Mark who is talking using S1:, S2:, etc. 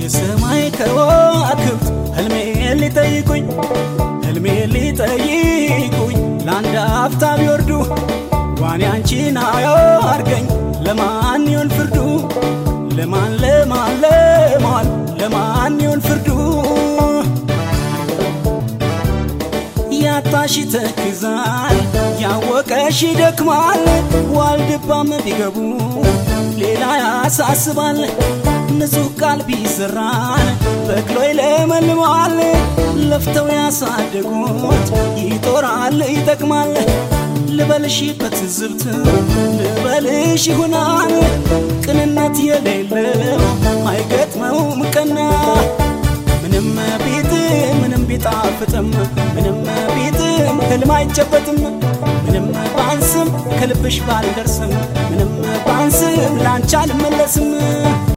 S1: የሰማይ ከዋክብት ህልሜ ሊጠይቁኝ ህልሜ ሊጠይቁኝ ለአንድ አፍታ ቢወርዱ ዋኔ አንቺን አያርገኝ ለማን ይሆን ፍርዱ ለማን ለማን ለማን ለማን ይሆን ፍርዱ ያጣሽ ተክዛል ያወቀሽ ይደክማል ዋልድባም ቢገቡ ሌላ ያሳስባል ንጹሕ ቃል ቢዘራን በቅሎ ይለመልማል ለፍተው ያሳደጉት ይጦራል ይጠቅማል ልበልሽ በትዝብት ልበልሽ ይሆናል ቅንነት የሌለው አይገጥመውም ቀና ምንም ቢጥም ምንም ቢጣፍጥም ምንም ቢጥም ህልም አይጨበጥም ምንም ባንስም ከልብሽ ባልደርስም ምንም ባንስም ላንቺ አልመለስም